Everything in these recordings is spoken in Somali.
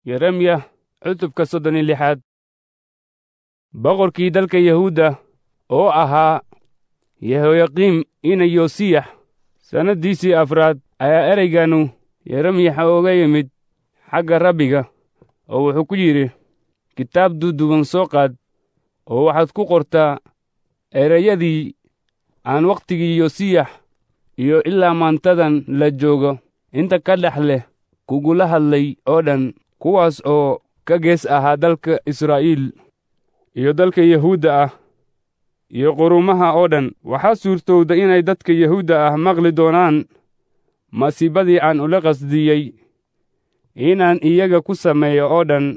yeremya cutubka soddon iyo lixaad boqorkii dalka yahuudda oo ahaa yehoyaqiim ina yosiyax sannaddiisii afraad ayaa ereyganu yeremyaxa oga yimid xagga rabbiga oo wuxuu ku yidhi kitaab duuduuban soo qaad oo waxaad ku qortaa ereyadii aan wakhtigii yosiyax iyo ilaa maantadan la joogo inta ka dhex leh kugula hadlay oo dhan kuwaas oo ka gees ahaa dalka israa'iil iyo dalka yahuudda ah iyo qurumaha oo dhan waxaa suurtowda inay dadka yahuudda ah maqli doonaan masiibadii aan ula qasdiyey inaan iyaga ku sameeyo oo dhan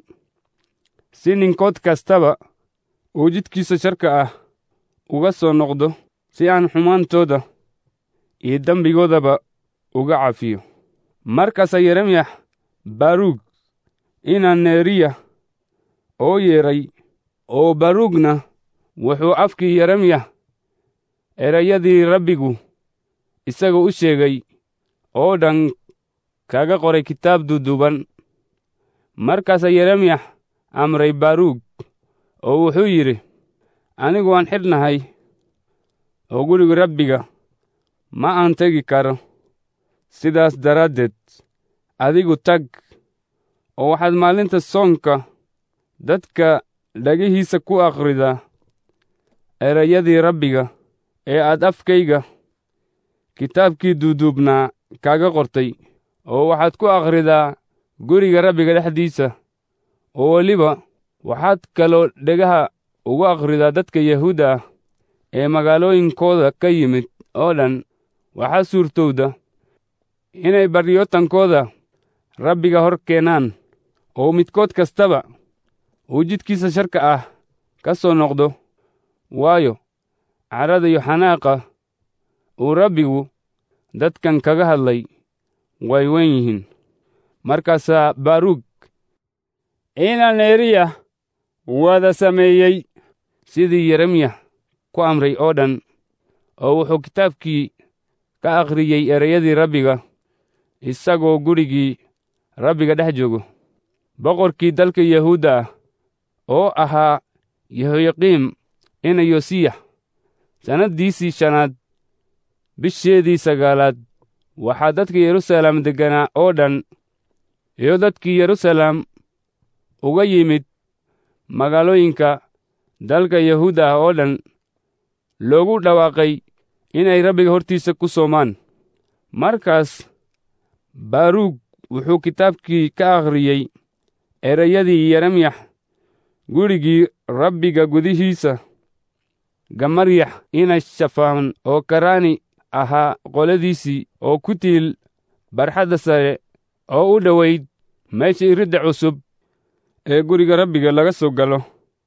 si ninkood kastaba uu jidkiisa sharka ah uga soo noqdo si aan xumaantooda iyo dembigoodaba uga cafiyo markaasaa yeremyax baruug ina neeriya oo yeedhay oo baruugna wuxuu afkii yeremyax erayadii rabbigu isaga u sheegay oo dhan kaga qoray kitaab duuduuban markaasaa yeremyax amray baruug oo wuxuu yidhi anigu waan xidhnahay oo guriga rabbiga ma aan tegi karo sidaas daraaddeed adigu tag oo waxaad maalinta soonka dadka dhagihiisa ku akhridaa erayadii rabbiga ee aad afkayga kitaabkii duuduubnaa kaaga qortay oo waxaad ku akhridaa guriga rabbiga dhexdiisa oo weliba waxaad kaloo dhegaha ugu akhridaa dadka yahuudda ah ee magaalooyinkooda ka yimid oo dhan waxaa suurtowda inay baryootankooda rabbiga hor keenaan oo midkood kastaba uu jidkiisa sharka ah ka soo noqdo waayo cadhada iyo xanaaqa uu rabbigu dadkan kaga hadlay way wen yihiin markaasaa baruug ina neeriya wada sameeyey sidii yeremya ku amray oo dhan oo wuxuu kitaabkii ka akhriyey ereyadii rabbiga isagoo gurigii rabbiga dhex joogo boqorkii dalka yahuudda ah oo ahaa yehoyaqiim ina yosiyax sannaddiisii shanaad bisheedii sagaalaad waxaa dadka yeruusaalem degganaa oo dhan iyo dadkii yeruusaalem uga yimid magaalooyinka dalka yahuudda ah oo dhan loogu dhawaaqay inay rabbiga hortiisa ku soomaan markaas baruug wuxuu kitaabkii ka akhriyey erayadii yeremyax gurigii rabbiga gudihiisa gamaryax ina shafaan oo karaani ahaa qoladiisii oo ku tiil barxadda sare oo u dhowayd meesha iridda cusub ee guriga rabbiga laga soo galo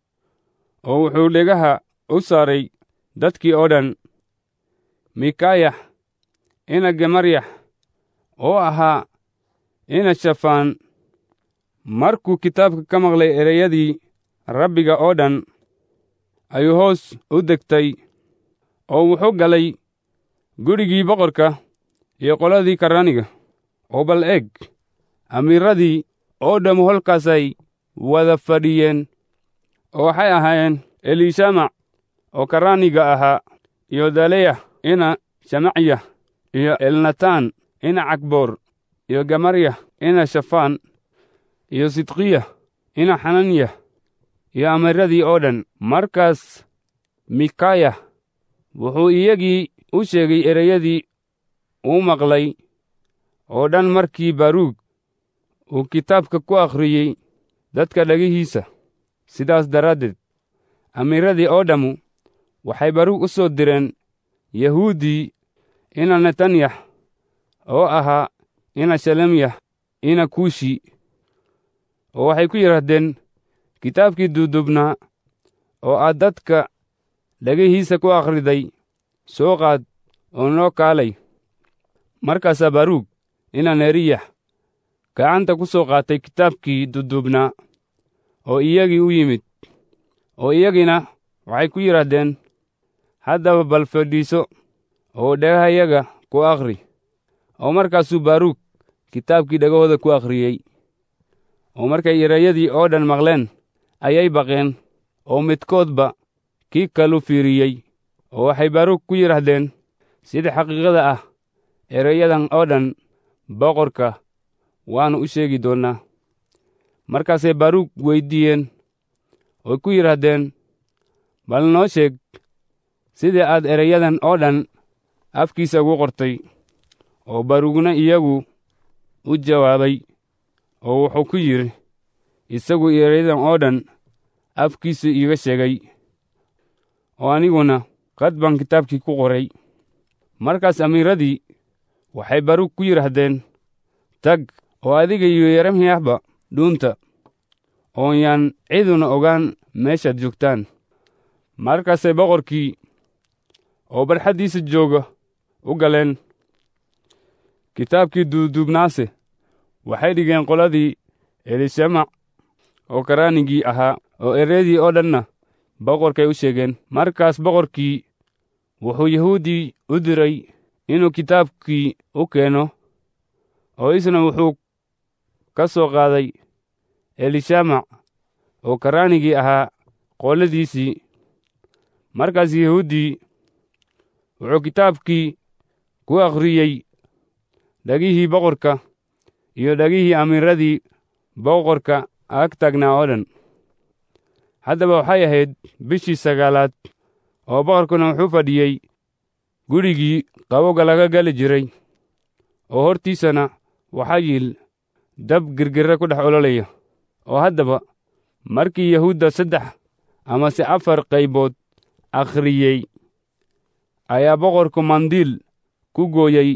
oo wuxuu dhegaha u saaray dadkii oo dhan mikaayax ina gemaryax oo ahaa ina shafaan markuu kitaabka ka maqlay ereyadii rabbiga oo dhan ayuu hoos u degtay oo wuxuu galay gurigii boqorka iyo qoladii karraaniga oo bal eg amiiradii oo dhammu holkaasay wada fadhiyeen oo waxay ahaayeen eliishamac oo karraaniga ahaa iyo daleya ina shamacya iyo elnataan ina cagboor iyo gamarya ina shafaan iyo sidqiya ina xananya iyo amiiradii oo dhan markaas mikayah wuxuu iyagii u sheegay ereyadii uu maqlay oo dhan markii baruug uu kitaabka ku akhriyey dadka dhagihiisa sidaas daraaddeed amiiradii oo dhammu waxay baruug u soo direen yahuuddii ina netanyax oo ahaa ina shalemyah ina kuushi oo waxay ku yidhaahdeen kitaabkii duuduubnaa oo aad dadka dhagihiisa ku akhriday soo qaad oo noo kaalay markaasaa baruug ina neeriyax gacanta ku soo qaatay kitaabkii duuduubnaa oo iyagii u yimid oo iyagiina waxay ku yidhaahdeen haddaba bal fadhiiso oo dhagahayaga ku akhri oo markaasuu baruug kitaabkii dhagahooda ku akhriyey oo markay erayadii oo dhan maqleen ayay baqeen oo midkoodba kii kalu fiiriyey oo waxay baruug ku yidhaahdeen sida xaqiiqada ah erayadan oo dhan boqorka waannu u sheegi doonnaa markaasay baruug weyddiiyeen oo ku yidhaahdeen bal noo sheeg sidii aad erayadan oo dhan afkiisa ugu qortay oo baruugna iyagu u jawaabay oo wuxuu ku yidhi isagu erayadan oo dhan afkiisu iiga sheegay oo aniguna qad baan kitaabkii ku qoray markaas amiiradii waxay baruug ku yidhaahdeen tag oo adiga iyo yeremyahba dhuunta oo yaan ciduna ogaan meeshaad joogtaan markaasay boqorkii oo barxaddiisa jooga u galeen kitaabkii duuduubnaase waxay dhigeen qoladii elishamac oo karaanigii ahaa oo ereydii oo dhanna boqorkay u sheegeen markaas boqorkii wuxuu yahuuddii u diray inuu kitaabkii u keeno oo isna wuxuu ka soo qaaday elishamac oo karaanigii ahaa qooladiisii markaas yahuuddii wuxuu kitaabkii ku akhriyey dhagihii boqorka iyo dhagihii amiiradii boqorka ag taagnaa oo dhan haddaba waxay ahayd bishii sagaalaad oo boqorkuna wuxuu fadhiyey gurigii qabowga laga gali jiray oo hortiisana waxaa yiil dab girgirre ku dhex ololaya oo haddaba markii yahuudda saddex amase afar qaybood akhriyey ayaa boqorku mandiil ku gooyey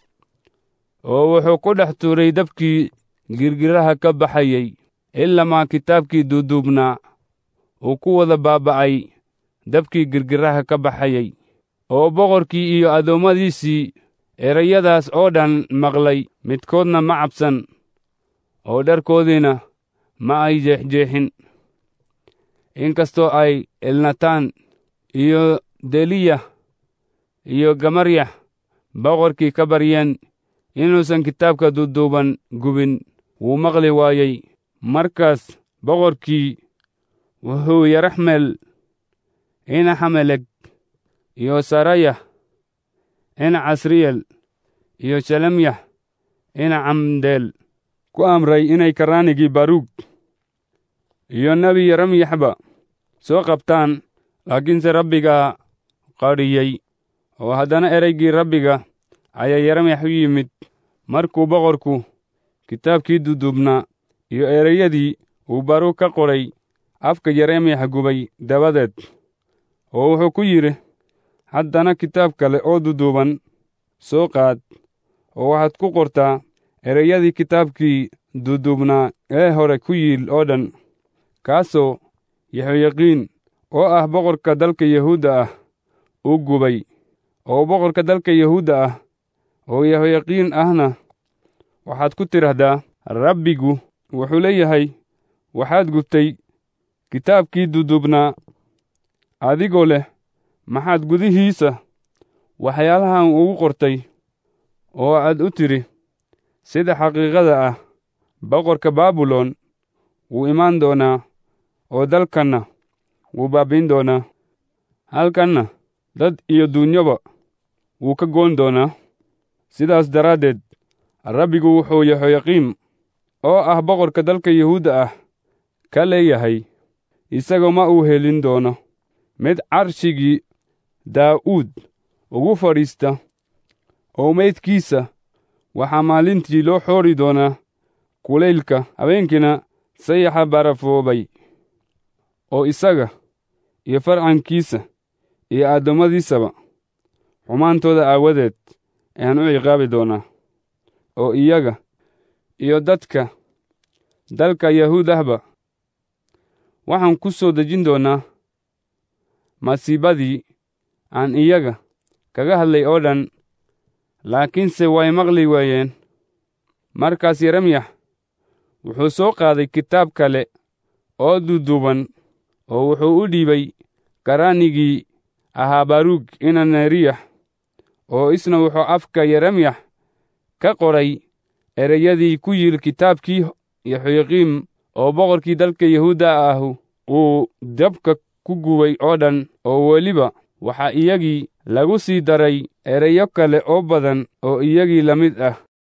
oo wuxuu ku dhex tuuray dabkii girgiraha ka baxayey ilamaa kitaabkii duuduubnaa uu ku wada baaba'ay dabkii girgiraha ka baxayey oo boqorkii iyo addoommadiisii erayadaas oo dhan maqlay midkoodna ma cabsan oo dharkoodiina ma ay jeexjeexin inkastoo ay elnataan iyo deliya iyo gamaryax boqorkii ka baryeen inuusan kitaabka duuduuban gubin wuu maqli waayey markaas boqorkii wuxuu yaraxmel ina xameleg iyo sarayah ina casriyel iyo shalemyax ina camdeel ku amray inay karaanigii baruug iyo nebi yeremyaxba soo qabtaan laakiinse rabbigaa qadhiyey oo haddana ereygii rabbiga ayaa yeremyax u yimid markuu boqorku kitaabkii duduubnaa iyo ereyadii uu baruug ka qoray afka yeremyax gubay dabadeed oo wuxuu ku yidhi haddana kitaab kale oo duduuban soo qaad oo waxaad ku qortaa ereyadii kitaabkii duduubnaa ee hore ku yiil oo dhan kaasoo yaxoyaqiin oo ah boqorka dalka yahuudda ah u gubay oo boqorka dalka yahuudda ah oo yahoyaqiin ahna waxaad ku tidhaahdaa rabbigu wuxuu leeyahay waxaad gubtay kitaabkii duduubnaa adigoo leh maxaad gudihiisa waxyaalahan ugu qortay oo aad u tidhi sida xaqiiqada ah boqorka baabilon wuu imaan doonaa oo dalkanna wuu baabbiin doonaa halkanna dad iyo duunyoba wuu ka goon doonaa sidaas daraaddeed rabbigu wuxuu yehoyaqiim oo ah boqorka dalka yuhuudda ah ka leeyahay isagoo ma uu helin doono mid carshigii daa'uud ugu fadhiista oo meydkiisa waxaa maalintii loo xoori doonaa kulaylka habeenkiina sayaxa barafoobay oo isaga iyo farcankiisa iyo addoommadiisaba xumaantooda aawadeed ayaan u ciqaabi doonaa oo iyaga iyo dadka dalka yahuud ahba waxaan ku soo dejin doonaa masiibadii aan iyaga kaga hadlay oo dhan laakiinse way maqli waayeen markaas yeremyax wuxuu soo qaaday kitaab kale oo duuduuban oo wuxuu u dhiibay karaanigii ahaa baruug ina neriyax oo isna wuxuu afka yeremyax ka qoray ereyadii ku yiil kitaabkii yoxoyaqiim oo boqorkii dalka yahuudda ahu uu dabka ku gubay oo dhan oo weliba waxaa iyagii lagu sii daray erayo kale oo badan oo iyagii la mid ah